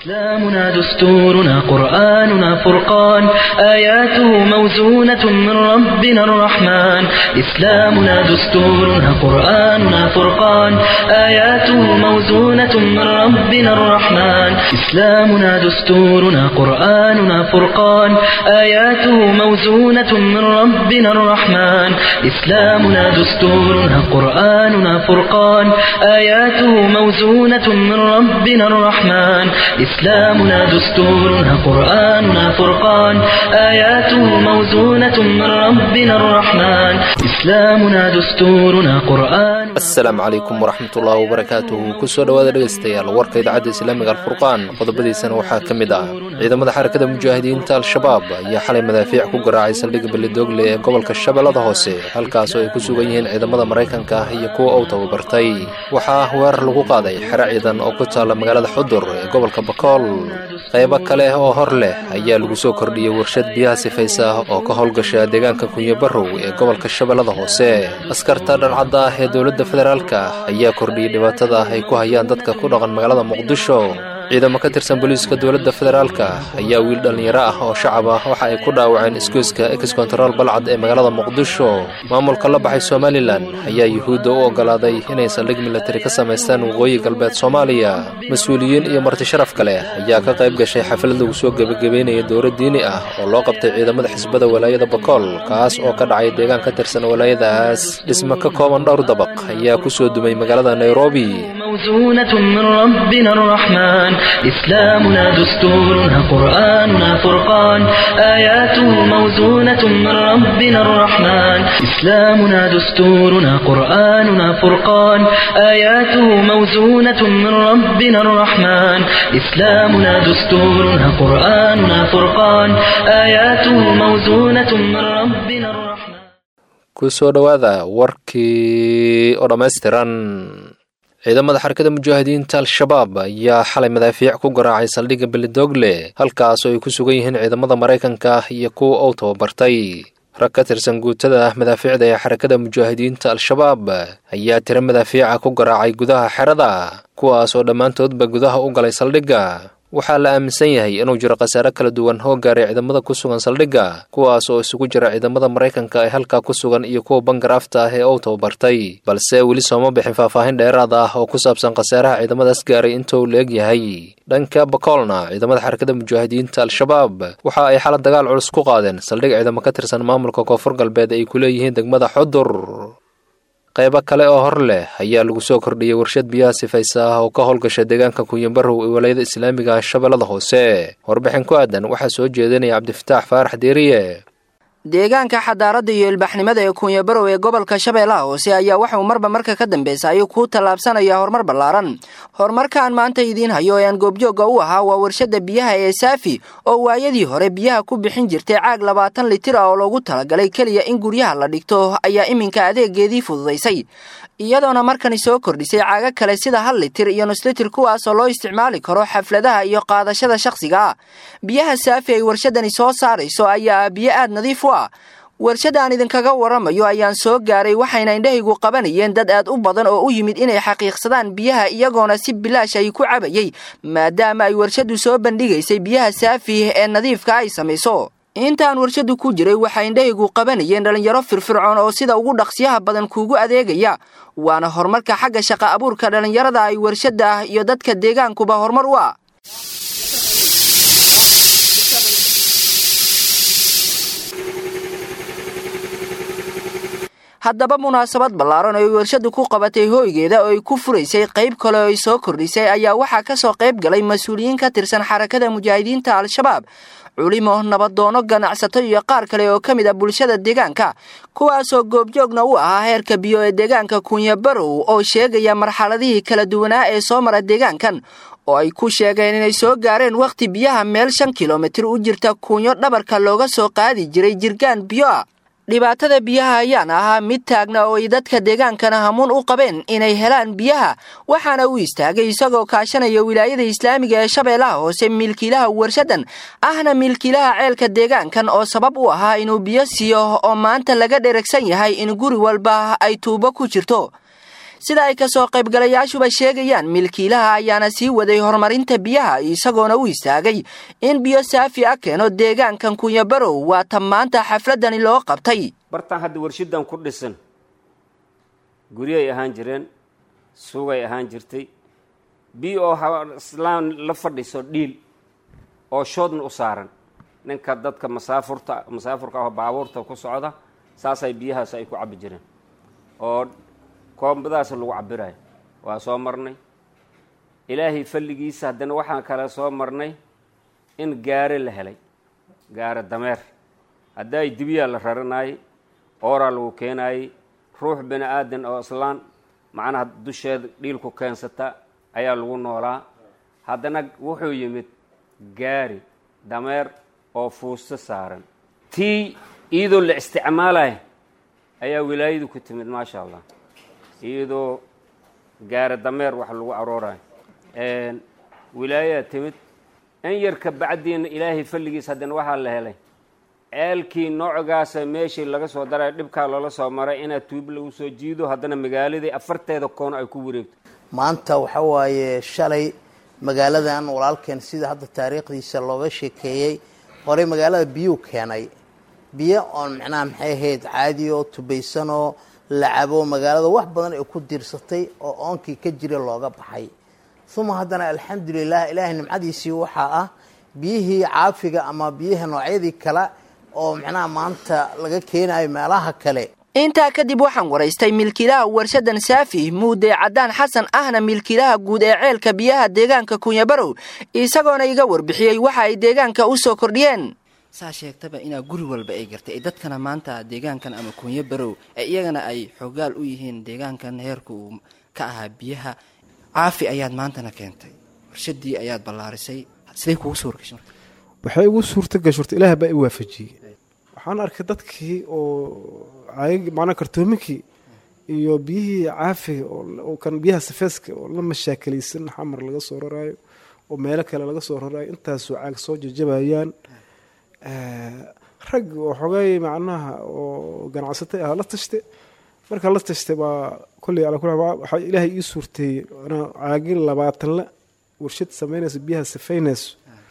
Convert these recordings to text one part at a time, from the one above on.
إسلامنا دستورنا قرآننا فرقان آياته موزونة من ربنا الرحمن إسلامنا دستورنا قرآننا فرقان آياته موزونة من ربنا الرحمن إسلامنا دستورنا قرآننا فرقان آياته موزونة من ربنا الرحمن إسلامنا دستورنا قرآننا فرقان آياته موزونة من ربنا الرحمن إسلامنا دستورنا قرآننا فرقان آياته موزونة من ربنا الرحمن إسلامنا دستورنا قرآن asalaamu calaykum waraxmatullaahi wabarakaatuhu kusoo dhowaada dhegaystayaal warka idaacadda islaamiga alfurqaan qodobadiisana waxaa ka mid ah ciidamada xarakada mujaahidiinta al-shabaab ayaa xalay madaafiic ku garaacay saldhigga belidogle ee gobolka shabeellada hoose halkaas oo ay ku sugan yihiin ciidamada maraykanka ah iyo kuwa uu tababartay waxaa weerar lagu qaaday xero ciidan oo ku taalla magaalada xudur ee gobolka bakool qaybo kale oo hor leh ayaa lagu soo kordhiyey warshad biyaha sifaysa oo ka howlgasha deegaanka kunyabarow ee gobolka shabeellada hoose askarta dhancadda ah ee dowladda federaalka ayaa kordhiyey dhibaatada ay ku hayaan dadka ku dhaqan magaalada muqdisho ciidamo ka tirsan booliiska dowladda federaalka ayaa wiil dhallinyaro ah oo shacab ah waxa ay ku dhaawaceen isgoyska ex kontarool balcad ee magaalada muqdisho maamulka la baxay somalilan ayaa yuhuudda u oggolaaday inay saldhig milatari ka samaystaan waqooyi galbeed soomaaliya mas-uuliyiin iyo marti sharaf kale ayaa ka qayb gashay xaflad lagu soo gebagabeynaya dowro diini ah oo loo qabtay ciidamada xisbada walaayada bakool kaas oo ka dhacay deegaan ka tirsan walaayadaas dhismo ka kooban dhowr dabaq ayaa ku soo dumay magaalada nairobi موزونة من ربنا الرحمن إسلامنا دستورنا قرآننا فرقان آياته موزونة من ربنا الرحمن إسلامنا دستورنا قرآننا فرقان آياته موزونة من ربنا الرحمن إسلامنا دستورنا قرآننا فرقان آياته موزونة من ربنا الرحمن kusoo dhowaada warkii oo dhammaystiran ciidamada xarakada mujaahidiinta al-shabaab ayaa xalay madaafiic ku garaacay saldhigga belidogle halkaas oo ay ku sugan yihiin ciidamada maraykanka iyo kuwa uu tababartay rag ka tirsan guutada madaafiicda ee xarakada mujaahidiinta al-shabaab ayaa tiro madaafiica ku garaacay gudaha xerada kuwaas oo dhammaantoodba gudaha u galay saldhigga waxaa la aaminsan yahay inuu jiro khasaare kala duwan oo gaaray ciidamada ku sugan saldhigga kuwaas oo isugu jira ciidamada maraykanka ee halkaa ku sugan iyo kuwa bangaraafta ah ee uu tababartay balse weli sooma bixin faahfaahin dheeraad ah oo ku saabsan khasaaraha ciidamadaas gaaray inta uu la-eg yahay dhanka bakoolna ciidamada xarakada mujaahidiinta al-shabaab waxa ay xala dagaal culus ku qaadeen saldhig ciidamo ka tirsan maamulka koonfur galbeed ay ku leeyihiin degmada xudur qaybo kale oo hor leh ayaa lagu soo kordhiyey warshad biyaha sifaysa ah oo ka howlgasha deegaanka kunyabarow ee walayada islaamiga ah shabeellada hoose warbixin ku aadan waxaa soo jeedinaya cabdifataax faarax deeriye deegaanka xadaaradda iyo ilbaxnimada ee kunyabarow ee gobolka shabeellaha hoose ayaa waxauu marba marka ka dambeysay ku tallaabsanaya horumar ballaaran horumarkaan maanta idiin hayo ee aan goobjoogga u ahaa waa warshadda biyaha ee saafi oo waayadii hore biyaha ku bixin jirtay caag labaatan litir ah oo loogu talagalay keliya in guryaha la dhigto ayaa iminka adeegeedii fududaysay iyadoona markani soo kordhisay caaga kale sida hal litir iyo nus litir kuwaasoo loo isticmaali karo xafladaha iyo qaadashada shakhsiga ah biyaha saafi ay warshadani soo saarayso ayaa ah biyo aad nadiif u ah warshadda aan idinkaga waramayo ayaan soo gaaray waxayna indhahaygu qabanayeen dad aad u badan oo u yimid inay xaqiiqsadaan biyaha iyagoona si bilaash ay ku cabayay maadaama ay warshaddu soo bandhigaysay biyaha saafi ee nadiifka ay samayso intaan warshaddu ku jiray waxay indhahaygu qabanayeen dhallinyaro firfircoon oo sida ugu dhaqsiyaha badan kuugu adeegaya waana horumarka xagga shaqa abuurka dhallinyarada ay warshadda ah iyo dadka deegaankuba horumar u ah haddaba munaasabad ballaaran oo ay warshaddu ku qabatay hooygeeda oo ay ku furaysay qayb kale oo ay soo kordhisay ayaa waxaa ka soo qayb galay mas-uuliyiin ka tirsan xarakada mujaahidiinta al-shabaab culimo nabadoono ganacsato iyo qaar kale oo ka mid a bulshada deegaanka kuwaasoo goobjoogna u ahaa heerka biyo ee deegaanka kunyabarow oo sheegaya marxaladihii kala duwanaa ee soo mara deegaankan oo ay ku sheegeen inay soo gaareen wakhti biyaha meel shan kilomitir u jirta kunyo dhabarka looga soo qaadi jiray jirgaan biyo ah dhibaatada biyaha ayaan ahaa mid taagna oo ay dadka deegaankana hamuun u qabeen inay helaan biyaha waxaana uu istaagay isagoo kaashanaya wilaayada islaamiga ee shabeellaha hoose milkiilaha warshaddan ahna milkiilaha ceelka deegaankan oo sabab u ahaa inuu biyo siiyo oo maanta laga dheragsan yahay in guri walba ay tuubo ku jirto sida ay kasoo qaybgalayaashuba sheegayaan milkiilaha ayaana sii waday horumarinta biyaha isagoona u istaagay in biyo saafi a keeno deegaankan kunyabarow waa ta maanta xafladani loo qabtay bartaan hadda warshidan ku dhisan guryay ahaan jireen sugay ahaan jirtay biyo oo islaan la fadhiso dhiil oo shoodna u saaran ninka dadka masaafurta masaafurka ah baabuurta ku socda saasay biyahaas ay ku cabbi jireen oo koombadaas lagu cabirayo waa soo marnay ilaahay falligiisa haddana waxaan kale soo marnay in gaare la helay gaare dameer haddaay dibiyaa la raranaayey ooraa lagu keenaayey ruux bini aadan oo islaan macnaha dusheeda dhiilku keensata ayaa lagu noolaa haddana wuxuu yimid gaari dameer oo fuusto saaran tii iyadoo la isticmaalaya ayaa wilaayadu ku timid maasha allah iyadoo gaari dameer wax lagu aroorayo wilaayaa timid in yar ka bacdiina ilaahay falligiis haddana waxaa la helay ceelkii noocogaasa meeshii laga soo darayo dhibkaa loola soo maray inaad tuub lagu soo jiido haddana magaaladii afarteeda koon ay ku wareegto maanta waxa waaye shalay magaaladan walaalkeen sida hadda taariikhdiisa looga sheekeeyey horey magaalada biyuu keenay biyo oon macnaha maxay ahayd caadi oo tubaysanoo la cabo magaalada wax badan ay ku diirsatay oo oonkii ka jira looga baxay uma haddana alxamdulilah ilaahay nimcadiisii waxaa ah biyihii caafiga ama biyaha noocyadii kale oo macnaha maanta laga keenayo meelaha kale intaa kadib waxaan waraystay milkiilaha warshadan saafi muude caddaan xasan ahna milkiilaha guud ee ceelka biyaha deegaanka kunyabarow isagoona iga warbixiyey waxa ay deegaanka u soo kordhiyeen saa sheegtaba inaa guri walba ay gartay dadkana maanta deegaankan ama kunyabarow ee iyagana ay xoogaal u yihiin deegaankan heerka uu ka ahaa biyaha caafi ayaad maantana keentay warshadii ayaad ballaarisay siday kugu soo wargashay marka waxay igu suurta gashurta ilaah baa i waafajiyey waxaan arkay dadkii oo caag macnaa kartoominkii iyo biyihii caafiga oo kan biyaha safeeska oo la mashaakilaysan xamar laga soo raraayo oo meelo kale laga soo raraayo intaasoo caag soo jajabayaan rag oo xogay macnaha oo ganacsatay ah la tashte markaa la tashtay baa kolley ala kula waxaa ilaahay ii suurteeyey anaa caagin labaatanle warshad samaynayso biyaha safeynayso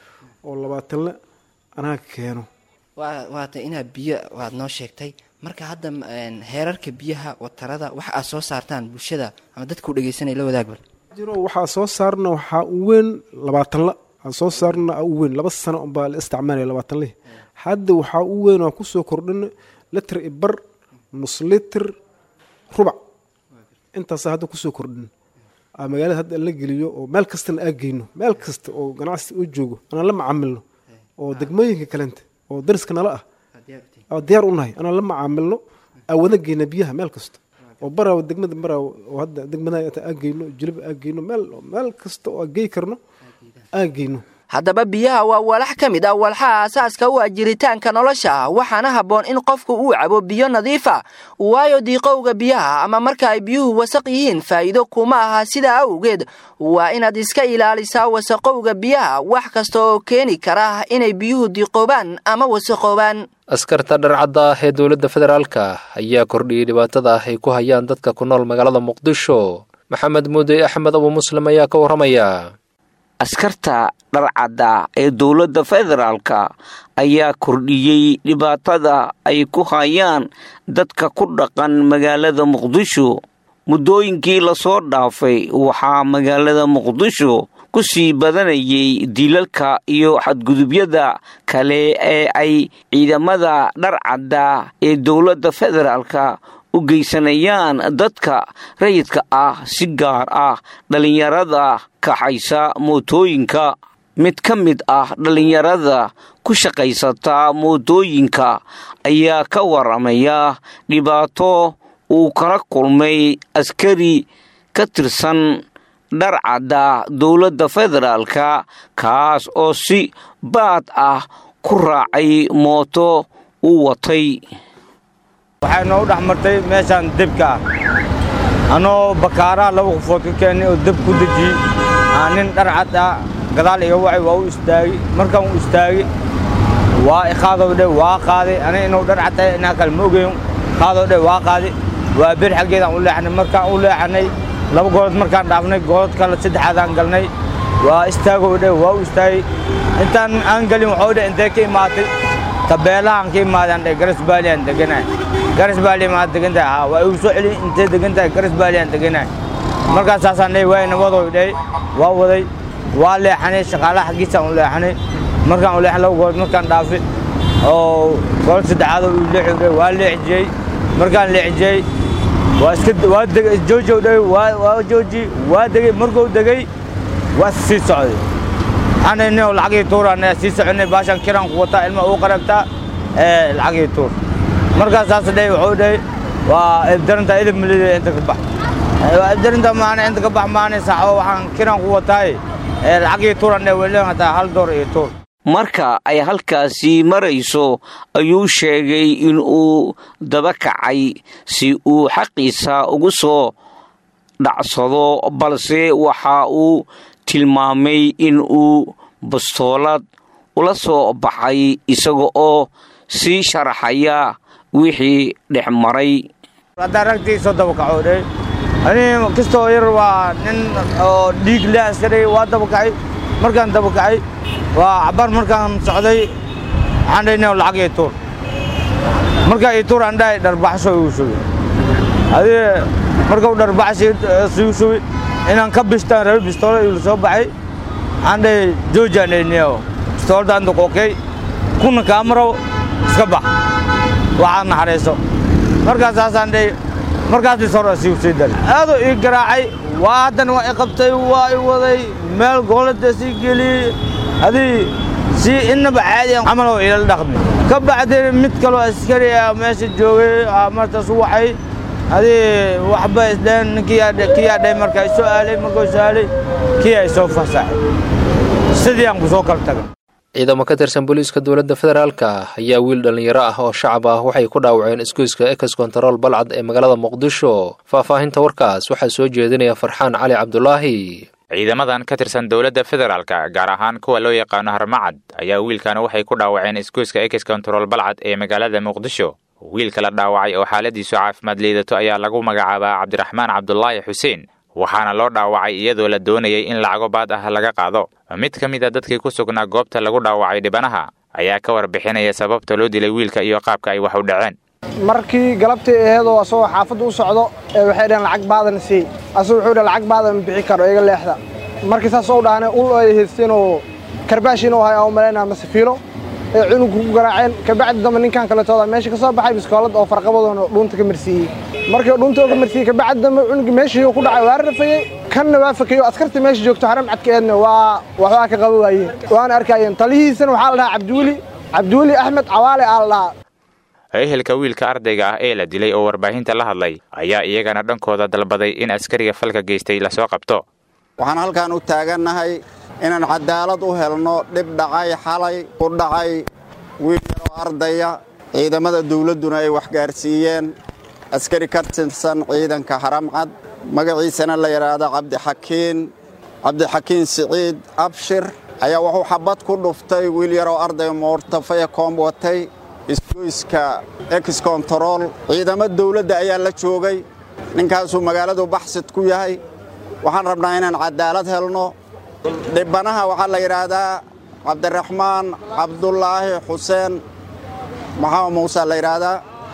oo labaatanle anaa keeno waata inaad biyo waad noo sheegtay marka hadda heerarka biyaha watarada waxa aad soo saartaan bulshada ama dadka u dhegeysanaya la wadaagba jiro waxaa soo saarna waxaa u weyn labaatanla waxaa soo saarna u weyn laba sano unbaa la isticmaalaya labaatanlih hadda waxaa u weyn oo kusoo kordhina litr i bar nus litr rubac intaasa hadda kusoo kordhin magaalada hadda la geliyo oo meel kastana aa geyno meel kasta oo ganacsi u joogo anaan la macaamilno oo degmooyinka kalenta oo dariska nala ah diyaar u nahay anaan la macaamilno aa wada geyna biyaha meel kasta oo baraaw degmada baraaw oo hadda degmada aa geyno jiliba aa geyno meel meel kasta oo aa gey karno aa geyno haddaba biyaha waa walax ka mid ah walxaha asaaska u ah jiritaanka nolosha waxaana habboon in qofku uu cabo biyo nadiifa waayo diiqowga biyaha ama marka ay biyuhu wasaq yihiin faa'iido kuma aha sidaa awgeed waa inaad iska ilaalisaa wasaqowga biyaha wax kasta oo keeni kara inay biyuhu diiqoobaan ama wasaqoobaan askarta dharcadda ah ee dowladda federaalka ayaa kordhiyey dhibaatada ah ay ku hayaan dadka ku nool magaalada muqdisho maxamed muudey axmed abu muslim ayaa ka warramaya askarta dharcadda ee dowladda federaalka ayaa kordhiyey dhibaatada ay ku hayaan dadka ku dhaqan magaalada muqdisho muddooyinkii lasoo dhaafay waxaa magaalada muqdisho ku sii badanayay dilalka iyo xadgudubyada kale ee ay ciidamada dharcadda ee dowladda federaalka u geysanayaan dadka rayidka ah si gaar ah dhallinyarada kaxaysa mootooyinka mid ka mid ah dhallinyarada ku shaqaysata mootooyinka ayaa ka waramaya dhibaato uu kala kulmay askari ka tirsan dharcadda dowladda federaalka kaas oo si baad ah ku raacay mooto uu watay waxay noogu dhex martay meeshaan debka ah annoo bakaaraha laba qofood ka keennay oo deb ku dejiyey aa nin dharcad ah gadaal iga wacay waa u istaagay markaan u istaagay waa iqaadow dhe waa qaaday aniga inuu dharcad tahay inaa kale ma ogeyn qaadoo dhe waa qaaday waa bir xaggeedaan u leexanay markaan u leexanay laba goolood markaan dhaafnay goolod kale saddexaadaan galnay waa istaagow dhe waa u istaagay intaan aan gelin waxuu dhe intee ka imaatay tabeelahaan ka imaadaan dhe garas baaliyan deganahay garas baali maad degan tahay haa waa igu soo celin intee degan tahay garas baaliyan deganahay markaas saasaan dhe waa inabadow dhe waa waday waa leexanay shaqaalaha xaggiisaan u leexanay markaan u leexan laba goolood markaan dhaafi oo goolod saddexaad oo leexi dhe waa leexjiyey markaan leexjiyey waa iska waa degay joojow dhe waa waa jooji waa degay markuu degay waa sii socday anayni lacagii tuuraan sii soconay baashan kiraan ku wataa ilma uu qaragtaa ee lacagii tuur markaas saas dhahay wuxuu dhahay waa ibdarinta idib milida inta ka bax waa ibdarinta maana inta ka bax maana saaxo waxaan kiraan ku wataay ee lacagii tuuran dhahay weli hataa hal door iyo tuur marka ay halkaasi marayso ayuu sheegay in uu daba kacay si uu xaqiisa ugu soo dhacsado balse waxa uu tilmaamay in uu bastoolad ula soo baxay isaga oo sii sharaxaya wixii dhex maray haddaan ragtii soo daba kaco dhe ani kastoo yar waa nin oo dhiig leh iska dhigay waa daba kacay markaan daba kacay waa cabaar markaan socday waxaan dhahay nin lacag ii tuur markaa ii tuur aan dhahay dharbaxsho igu sugay adii markuu dharbaxsi igu sugay inaan ka bistaan rabe bistoola igu soo baxay waxaan dhahay joojaan dhayniyo bistoolada anta qookey kuna kaamarow iska bax waxaad naxariiso markaas saasaan dhahay markaas bisoola sigu sii dalay aaduu ii garaacay waa haddana waa i qabtay waa i waday meel goolada sii geliyey adii si innaba caadiyan camaloo ilal dhaqmi ka bacdeen mid kaloo askari ah meesha joogay martaas waxay adii waxba isdheen kiyaa dhahay markaa isoo aalay markuu soo aalay kiyaa isoo fasaxay sidii aan ku soo kala tagay ciidamo ka tirsan booliiska dowladda federaalka ayaa wiil dhallinyaro ah oo shacab ah waxay ku dhaawaceen isgoyska ex kontarool balcad ee magaalada muqdisho faahfaahinta warkaas waxaa soo jeedinaya farxaan cali cabdulaahi ciidamadan ka tirsan dowladda federaalka gaar ahaan kuwa loo yaqaano harmacad ayaa wiilkan waxay ku dhaawaceen isgoyska ex kontarool balcad ee magaalada muqdisho wiilka la dhaawacay oo xaaladiisu caafimaad liidato ayaa lagu magacaabaa cabdiraxmaan cabdulaahi xuseen waxaana loo dhaawacay iyadoo la doonayay in lacago baad ah laga qaado mid ka mid a dadkii ku sugnaa goobta lagu dhaawacay dhibanaha ayaa ka warbixinaya sababta loo dilay wiilka iyo qaabka ay wax u dhaceen markii galabtii aheedoo asagoo xaafadda u socdo ee waxay dhaheen lacag baadan sii asagu wuxuu dhah lacag baadan ma bixi karo iga leexda markii saas u dhahane ul ay haysteen oo karbaash inuu hay aan u malaynaa mase fiilo ee cunugku ku garaaceen kabacdi dambe ninkan kaletooda meesha ka soo baxay biskoolad oo farqabadoona dhuunta ka marsiiyey markii dhuunta oo ka marsiiyey kabacdi dambe cunugii meeshii ku dhacay waa rafayey kanna waa fakeeyo askarta meesha joogto haram cadka eedna waa waxbaa ka qaba waayeen waana arkayeen talihiisana waxaa la dhahaa cabdiweli cabdiweli axmed cawaale aa la dhahaa ehelka wiilka ardayga ah ee la dilay oo warbaahinta la hadlay ayaa iyagana dhankooda dalbaday in askariga falka geystay lasoo qabto waxaan halkan u taagannahay inaan cadaalad u helno dhib dhacay xalay ku dhacay wiil yaroo ardaya ciidamada dawladduna ay waxgaarsiiyeen askari ka tirsan ciidanka haramcad magaciisana la yidhaahdo cabdixakiin cabdixakiin siciid abshir ayaa wuxuu xabad ku dhuftay wiil yaroo ardaya moortafaya koom watay isgoyska ex kontarool ciidamo dawladda ayaa la joogay ninkaasuu magaaladu baxsid ku yahay waxaan rabnaa inaan cadaalad helno dhibanaha waxaa la yidhaahdaa cabdiraxmaan cabdulaahi xuseen maxamed muuse la yidhaahdaa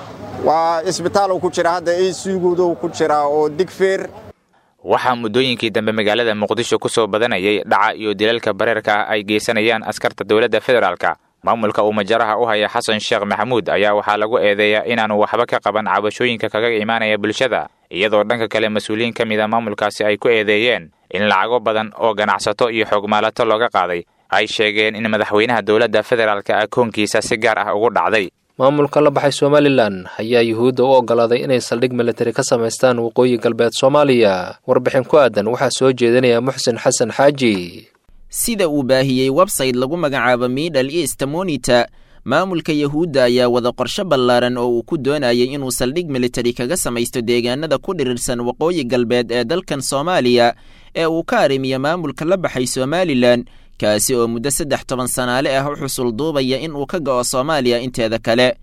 waa isbitaaluu ku jira hadda isugudu ku jira oo digfeer waxaa muddooyinkii dambe magaalada muqdisho ku soo badanayay dhaca iyo dilalka bareerka ah ay geysanayaan askarta dowladda federaalka maamulka uu majaraha u haya xasan sheekh maxamuud ayaa waxaa lagu eedeeyaa inaanu waxba ka qaban cabashooyinka kaga imaanaya bulshada iyadoo dhanka kale mas-uuliyiin ka mid a maamulkaasi ay ku eedeeyeen in lacago badan oo ganacsato iyo xoogmaalato looga qaaday ay sheegeen in madaxweynaha dowladda federaalka akoonkiisa si gaar ah ugu dhacday maamulka la baxay somalilan ayaa yuhuudda u oggolaaday inay saldhig militari ka samaystaan waqooyi galbeed soomaaliya warbixin ku aadan waxaa soo jeedinaya muxsin xasan xaaji sida uu baahiyey websayte lagu magacaabo middle east monita maamulka yahuudda ayaa wada qorsho ballaaran oo uu ku doonayay inuu saldhig militari kaga samaysto deegaanada ku dhirirsan waqooyi galbeed ee dalkan soomaaliya ee uu ka arrimiyo maamulka la baxay somalilan kaasi oo muddo saddex toban sanaale ah u xusul duubaya in uu ka go'o soomaaliya inteeda kale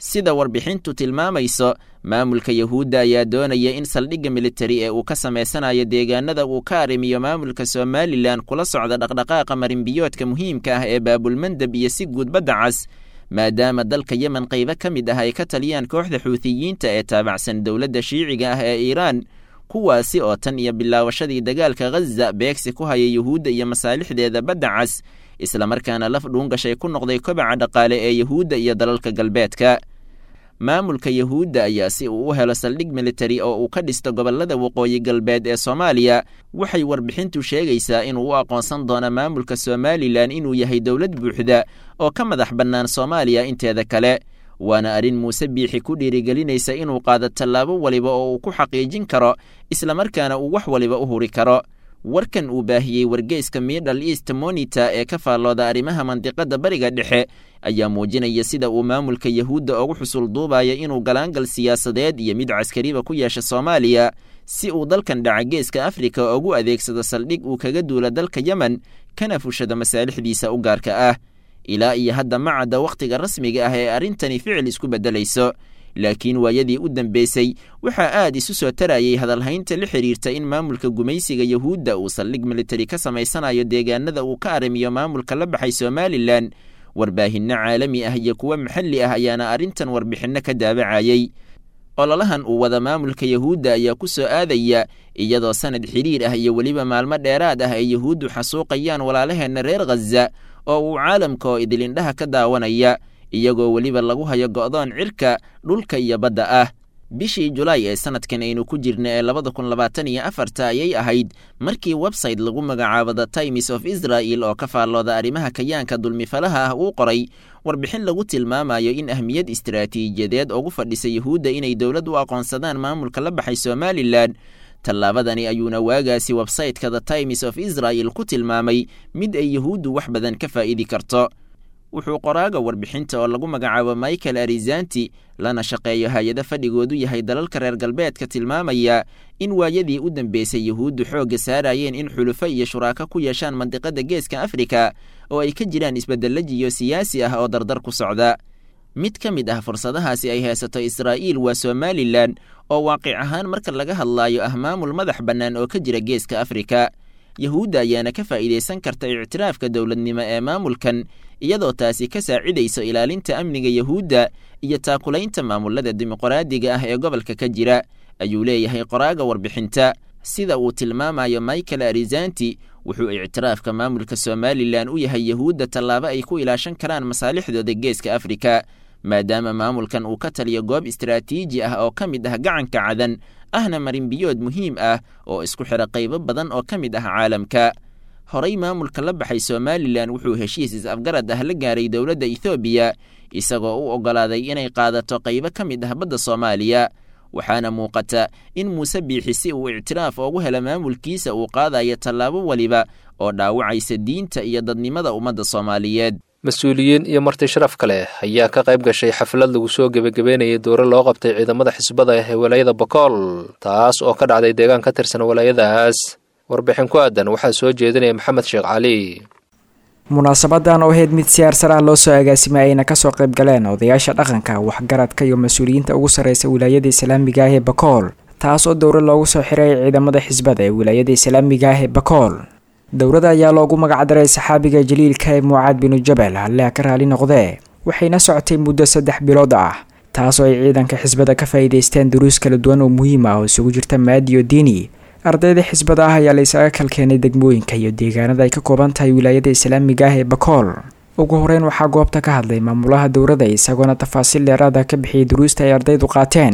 sida warbixintu tilmaamayso maamulka yahuudda ayaa doonaya in saldhigga militari ee uu ka samaysanayo deegaanada uu ka arrimiyo maamulka somalilan kula socda dhaqdhaqaaqa marinbiyoodka muhiimka ah ee baabulmandab iyo si guud badda cas maadaama dalka yemen qaybo ka mid ah ay ka taliyaan kooxda xuutiyiinta ee taabacsan dowladda shiiciga ah ee iiraan kuwaasi oo tan iyo bilaawashadii dagaalka khaza beegsi ku haya yuhuudda iyo masaalixdeeda badda cas islamarkaana laf dhuungashay ku noqday kobaca dhaqaale ee yuhuudda iyo dalalka galbeedka maamulka yuhuudda ayaa si uu u helo saldhig militari oo uu ka dhisto gobollada waqooyi galbeed ee soomaaliya waxay warbixintu sheegaysaa inuu u aqoonsan doono maamulka somalilan inuu yahay dowlad buuxda oo ka madax bannaan soomaaliya inteeda kale waana arrin muuse biixi ku dhiirigelinaysa inuu qaado tallaabo waliba oo uu ku xaqiijin karo islamarkaana uu wax waliba u huri karo warkan uu baahiyey wargeyska middle east monita ee ka faallooda arrimaha mandiqadda bariga dhexe ayaa muujinaya sida uu maamulka yahuudda ugu xusul duubaya inuu galaangal siyaasadeed iyo mid caskariba ku yeesha soomaaliya si uu dalkan dhaca geeska afrika ugu adeegsado saldhig uu kaga duula dalka yemen kana fushado masaalixdiisa u gaarka ah ilaa iyo hadda ma cadda wakhtiga rasmiga ah ee arrintani ficil isku beddelayso laakiin waayadii u dambeysay waxaa aad isu soo tarayay hadalhaynta la xidhiirta in maamulka gumaysiga yahuudda uu saldhig militari ka samaysanayo deegaanada uu ka arrimiyo maamulka la baxay somalilan warbaahinno caalami ah iyo kuwo maxalli ah ayaana arrintan warbixinno ka daabacayay ololahan uu wada maamulka yahuudda ayaa ku soo aadaya iyadoo sanad xidhiir ah iyo weliba maalmo dheeraad ah ay yahuuddu xasuuqayaan walaalaheenna reer khaza oo uu caalamka oo idilindhaha ka daawanaya iyagoo weliba lagu hayo go'doon cirka dhulka iyo badda ah bishii julaay ee sanadkan aynu ku jirna ee labada kun labaatan iyo afarta ayay ahayd markii website lagu magacaabo the times of israel oo ka faallooda arrimaha kayaanka dulmifalaha ah uu qoray warbixin lagu tilmaamayo in ahmiyad istaraatiijiyadeed ugu fadhisa yuhuudda inay dowlad u aqoonsadaan maamulka la baxay somalilan tallaabadani ayuuna waagaasi websayteka the times of israel ku tilmaamay mid ay yuhuuddu wax badan ka faa'idi karto wuxuu qoraaga warbixinta oo lagu magacaabo michael arizanti lana shaqeeyo hay-ado fadhigoodu yahay dalalka reer galbeedka tilmaamaya in waayadii u dambeysay yuhuuddu xoogga saarayeen in xulufo iyo shuraako ku yeeshaan mandiqada geeska afrika oo ay ka jiraan isbedelajiyo siyaasi ah oo dardar ku socda mid ka mid ah fursadahaasi ay haysato israa'iil waa somalilan oo waaqic ahaan marka laga hadlaayo ah maamul madax bannaan oo ka jira geeska afrika yahuudda ayaana ka faa'iidaysan karta ictiraafka dowladnimo ee maamulkan iyadoo taasi ka saacidayso ilaalinta amniga yahuudda iyo taakulaynta maamulada dimuqraadiga ah ee gobolka ka jira ayuu leeyahay qoraaga warbixinta sida uu tilmaamayo michael arizanti wuxuu ictiraafka maamulka somalilan u yahay yahuudda tallaabo ay ku ilaashan karaan masaalixdooda geeska afrika maadaama maamulkan uu ka taliyo goob istaraatiiji ah oo ka mid ah gacanka cadan ahna marinbiyood muhiim ah oo isku xidha qaybo badan oo ka mid ah caalamka horey maamulka la baxay somalilan wuxuu heshiis is-afgarad ah la gaaray dowladda ethoobiya isagoo u oggolaaday inay qaadato qaybo ka mid ah badda soomaaliya waxaana muuqata in muuse biixi si uu ictiraaf ugu helo maamulkiisa uu qaadayo tallaabo weliba oo dhaawacaysa diinta iyo dadnimada ummadda soomaaliyeed mas-uuliyiin iyo marti sharaf kale ayaa ka qayb gashay xaflad lagu soo gebagabeynayay doore loo qabtay ciidamada xisbada ee walaayada bokool taas oo ka dhacday deegaan ka tirsan walaayadaas warbixin ku aadan waxaa soo jeedinaya maxamed sheekh cali munaasabadan oo ahayd mid siyaarsan ah loo soo agaasimay ayna kasoo qayb galeen odayaasha dhaqanka waxgaradka iyo mas-uuliyiinta ugu sarreysa wilaayada islaamiga ah ee bakool taas oo dowra loogu soo xiray ciidamada xisbada ee wilaayada islaamiga ah ee bakool dowrada ayaa loogu magacdaray saxaabiga jaliilka ee mucaad binu jabal halleha ka raali noqdee waxayna socotay muddo saddex bilood ah taasoo ay ciidanka xisbada ka faa'iidaysteen duruus kala duwan oo muhiim ah oo isugu jirta maadi iyo diini ardayda xisbada ah ayaa la isaga kalkeenay degmooyinka iyo deegaanada ay ka kooban tahay wilaayada islaamiga ah ee bakool ugu horeyn waxaa goobta ka hadlay maamulaha dowrada isagoona tafaasiil dheeraada ka bixiyay duruusta ay ardaydu qaateen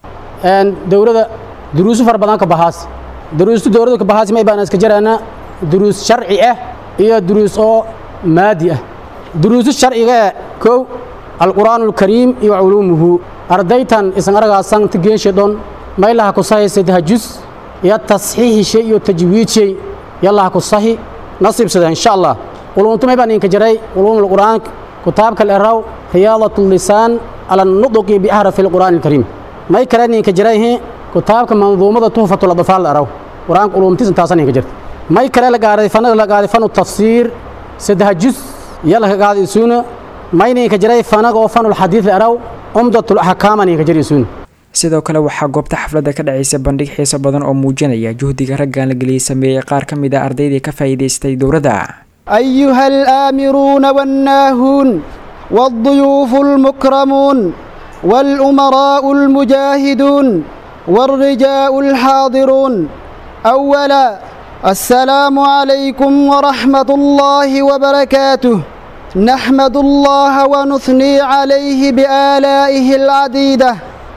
dowrada duruusu fara badan ka bahaas duruustu dowrada ka bahaas may baan iska jaraana duruus sharci ah iyo duruus oo maadi ah duruusu sharciga ee kow alqur'aanu alkariim iyo culuumuhu ardaytan isan aragaasan tigeenshe-dhon maylaha ku sahaysa tahajus iyo tasxiixishay iyo tajwiidshay yallaha ku sahi nasiibsada insha allah quluuntumay baan idinka jaray quluumul qur'aan kitaabka leraw riyaadatu lisaan ala nuduqi biahrafi alqur'aani alkariim may kale idinka jarayhi kitaabka manduumada tuhfatul adfaal leraw qur'aan quluumtiis intaasan idinka jirta may kale la gaaray fanada la gaaray fanu tafsiir saddex juz yalla ka gaaday suuna may idinka jaray fanag oo fanul xadiid leraw cumdatul axkaaman ka jirisuun sidoo kale waxaa goobta xafladda ka dhacaysa bandhig xiiso badan oo muujinaya juhdiga raggan la geliyey sameeyey qaar ka mid a ardaydii ka faa'iidaystay dowladda أيها الآمرون والناهون والضيوف المكرمون والأمراء المجاهدون والرجاء الحاضرون أولا السلام عليكم ورحمة الله وبركاته نحمد الله ونثني عليه بآلائه العديدة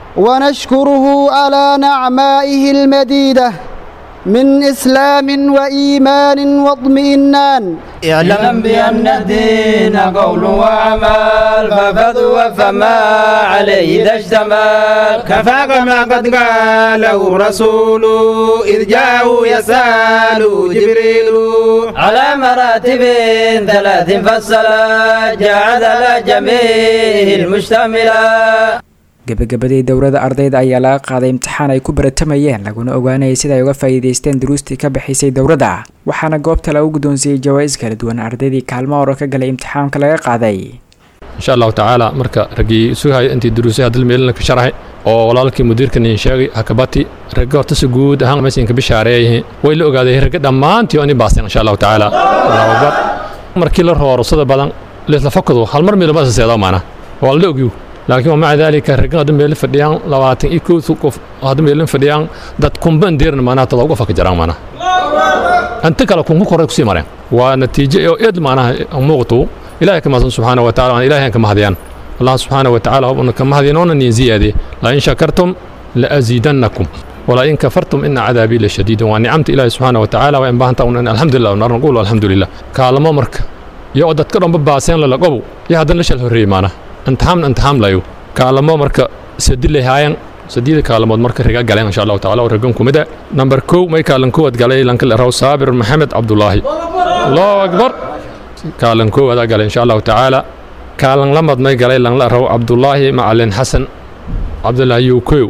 ونشكره على نعمائه المديدة من إسلام وإيمان واطمئنان اعلم بأن الدين قول وعمل ففضوا فما عليه إذا اشتمل كفاك ما قد قاله رسول إذ جاءه يسأل جبريل على مراتب ثلاث فصلا جعل جميع المشتملة gebagabadii dowladda ardayda ayaa laga qaaday imtixaan ay ku baratamayeen laguna ogaanayay sida ay uga faa'iidaysteen duruustii ka bixisay dowladda waxaana goobta lagu guddoonsiiyey jawaa'is kala duwan ardaydii kaalmo hore ka galay imtixaamka laga qaaday insha allahu tacaala marka raggii sugahaya intii duruusaha dalmeelina ka sharaxay oo walaalkii mudiirkan in sheegay hakabati ragga horta si guud ahaan meeshan ka bishaareeyay way la ogaaday ragga dhammaantii oo in baaseen insha allahu tacaala allahu akbar markii la roorusada badan leesla fakado hal mar meelo ma saseedaa maana waa la ogyu laakiin wamaca daalika raggan hadda meelin fadhiyaan labaatan iyo kow qof hadda meelin fadhiyaan dad kumban deerna maanaha todoba qof ka jiraan maanaha inta kale kunku koray kusii mareen waa natiijo oo eed maanaha muuqatu ilaahay ka mahadsan subxaana wa taala waan ilaahay ka mahadiyaan allah subxaana wa tacaala hobna ka mahadiyan oona niin ziyaadiye la in shakartum la aziidannakum ولا إن كفرتم إن عذابي لشديد ونعمت إلهي سبحانه وتعالى وإن بهنت الحمد لله ونقول الحمد لله كالما مرك يا أدت كرم بباسين للقبو يا هذا نشل هري معنا intixaam intixaam layo kaalamo marka sadi lahaayeen sadiida kaalamood marka riga galeen insha allahu tacaala oo ragan kumida namber kow may kaalan kowaad galay lanka leraw saabir maxamed cabdulaahi allahu akbar kaalan koowaada galay insha allahu tacaala kaalan lamad may galay lan leraw cabdulaahi macalin xasan cabdulaahi yukow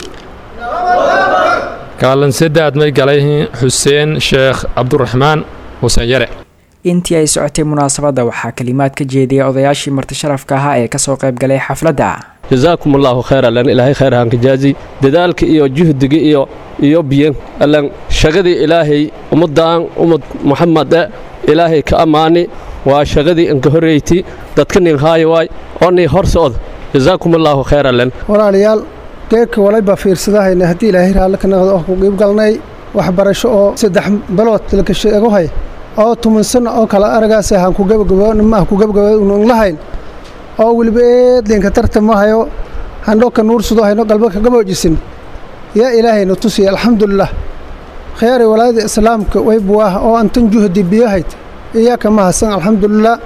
kaalan saddead may galay xuseen sheekh cabduraxmaan xuseen yare intii ay socotay munaasabadda waxaa kalimaad ka jeediyay odayaashii marti sharafka ahaa ee kasoo qayb galay xafladda jazaakum allahu khayr allan ilaahay khayr hanka jaazi dadaalka iyo juhdiga iyo iyo biyan allan shagadii ilaahay ummaddaan ummad muxamade ilaahay ka ammaani waa shagadii inka horreyti dadka nin haayo waay oo nii hor socda jazaakum allahu khayr allan walaalayaal geedka walayba fiirsadahayna haddii ilaahay raalli ka noqdo oo ku qiib galnay waxbarasho oo saddex bilood laka sheego hay oo tumansan oo kale aragaas aan ku gabagabama ku gabagaban lahayn oo weliba eedlinka tartamahayo handhoka nuursudo hayno galba ka gaboojisin yaa ilaahayna tusiya alxamdulilah khayaaray walaayada islaamka waybuah oo antan juhdi biyahayd iyaa ka mahadsan alxamdulilah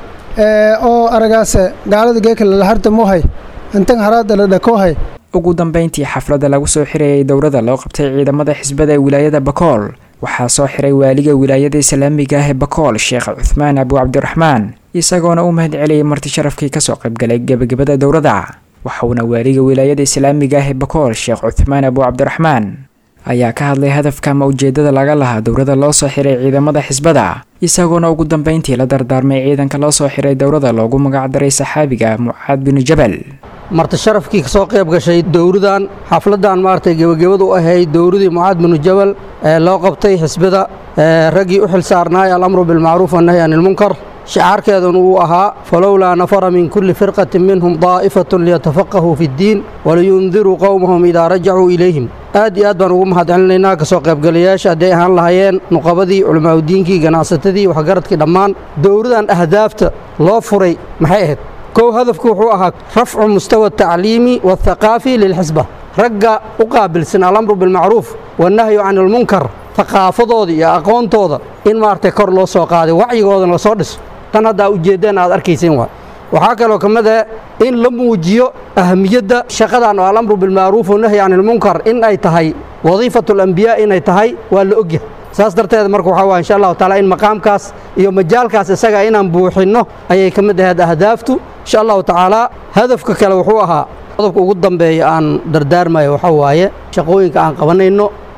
oo aragaase gaalada geeka lalahardamohay antan haraada la dhakoohay ugu dambayntii xafladda lagu soo xirayay dowladda loo qabtay ciidamada xisbada ee wilaayada bakool waxaa soo xiray waaliga wilaayada islaamiga ah ee bakool sheekh cuthmaan abu cabdiraxmaan isagoona u mahad celiyay marti sharafkii kasoo qaybgalay gebagabada dowladda waxauna waaliga wilaayada islaamiga ah ee bakool sheekh cuthmaan abu cabdiraxmaan ayaa ka hadlay hadafka ama ujeedada laga lahaa dowladda loo soo xiray ciidamada xisbada isagoona ugu dambayntii la dardaarmay ciidanka loo soo xiray dowladda loogu magacdaray saxaabiga mucaad binu jabal marti sharafkii kasoo qayb gashay dowradan xafladan maaragtay gebagabadu u ahayd dowradii mucaad binu jabal ee loo qabtay xisbada raggii u xil saarnaay alamru bilmacruuf wannahy can ilmunkar shicaarkeeduna uu ahaa falowlaa nafara min kulli firqatin minhum daa'ifatun liyatafaqahuu fi ddiin waliyundiruu qowmahum idaa rajacuu ilayhim aad iyo aad baan ugu mahad celinaynaa kasoo qaybgalayaasha hadday ahaan lahaayeen nuqabadii culimaauddiinkii ganacsatadii waxgaradkii dhammaan dowradan ahdaafta loo furay maxay ahayd kow hadafku wuxuu ahaa rafcu mustawa atacliimi waاthaqaafi lilxisba ragga u qaabilsan alamru bilmacruuf wannahyu can ilmunkar haqaafadooda iyo aqoontooda in maaragtay kor loo soo qaaday wacyigoodana lasoo dhiso tan haddaa ujeeddeen aad arkayseen waa waxaa kaloo ka mid ah in la muujiyo ahamiyadda shaqadan oo alamru bilmacruuf wannahyu can ilmunkar in ay tahay wadiifatu alambiyaa inay tahay waa la ogyahay saas darteed marka waxaa waa insha allahu taala in maqaamkaas iyo majaalkaas isaga inaan buuxinno ayay ka mid ahayd ahdaaftu insha allahu tacaala hadafka kale wuxuu ahaa qodobka ugu dambeeya aan dardaarmayo waxaa waaye shaqooyinka aan qabanayno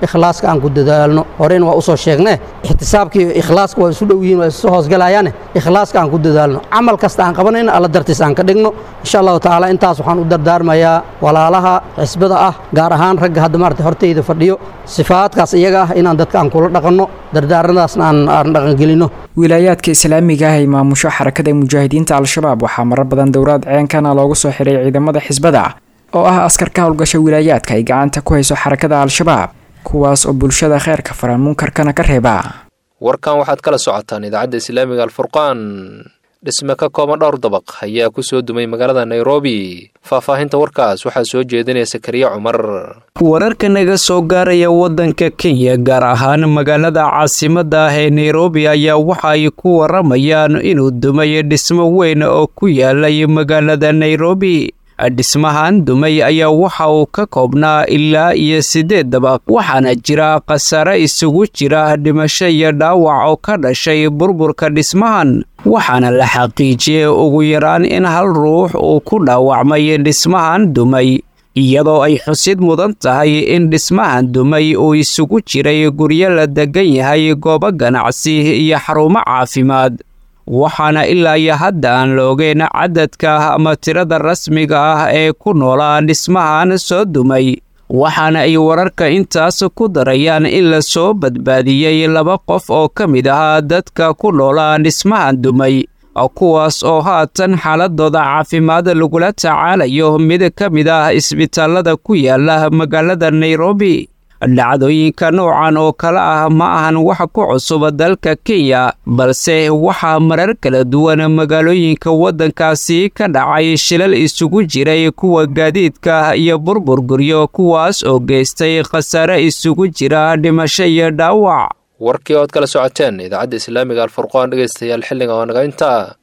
ikhlaaska aan ku dadaalno horeyna waa usoo sheegnee ixtisaabkii ikhlaaska waa isu dhow yihiin waa isu hoosgalayaane ikhlaaska aan ku dadaalno camal kasta aan qabanayna alla dartiis aan ka dhigno insha allahu tacaala intaas waxaan u dardaarmayaa walaalaha xisbada ah gaar ahaan ragga hadda maarata horteyda fadhiyo sifaadkaas iyaga ah inaan dadka aan kula dhaqanno dardaaranadaasna aan aan dhaqangelino wilaayaadka islaamiga ah ee maamusho xarakada mujaahidiinta al-shabaab waxaa marar badan dowlad ceenkana loogu soo xiray ciidamada xisbada oo ah askar ka howlgasha wilaayaadka ay gacanta ku hayso xarakada al-shabaab kuwaas oo bulshada kheyrka faran munkarkana ka reeba warkan waxaad kala socotaan idaacadda islaamiga alfurqaan dhisme ka kooban dhowr dabaq ayaa ku soo dumay magaalada nairobi faahfaahinta warkaas waxaa soo jeedinaya sakariya cumar wararka naga soo gaaraya waddanka kenya gaar ahaan magaalada caasimadda ah ee nairobi ayaa waxa ay ku waramayaan inuu dumay dhismo weyn oo ku yaalay magaalada nairobi dhismahan dumay ayaa waxa uu ka koobnaa ilaa iyo siddeed dabaq waxaana jira khasaare isugu jira dhimasho iyo dhaawac oo ka dhashay burburka dhismahan waxaana la xaqiijiyey ugu yaraan in hal ruux uu ku dhaawacmay dhismahan dumay iyadoo ay xusid mudan tahay in dhismahan dumay uu isugu jiray guryo la degan yahay goobo ganacsi iyo xarumo caafimaad waxaana ilaa iyo hadda aan la ogeyn cadadka ama tirada rasmiga ah ee ku noolaa dhismahan soo dumay waxaana ay wararka intaas ku darayaan in la soo badbaadiyey laba qof oo ka mid ahaa dadka ku noolaa dhismahan dumay kuwaas oo haatan xaaladooda caafimaad lagula tacaalayo mid ka mid ah isbitaalada ku yaala magaalada nairobi dhacdooyinka noocan oo kale ah ma ahan wax ku cusub dalka kenya balse waxaa marar kala duwan magaalooyinka waddankaasi ka dhacay shilal isugu jiray kuwa gaadiidka iyo burburguryo kuwaas oo geystay khasaare isugu jira dhimasho iyo dhaawac warkii ood kala socoteen idaacadda islaamiga alfurqaan dhegaystayaal xilliga oo naga intaa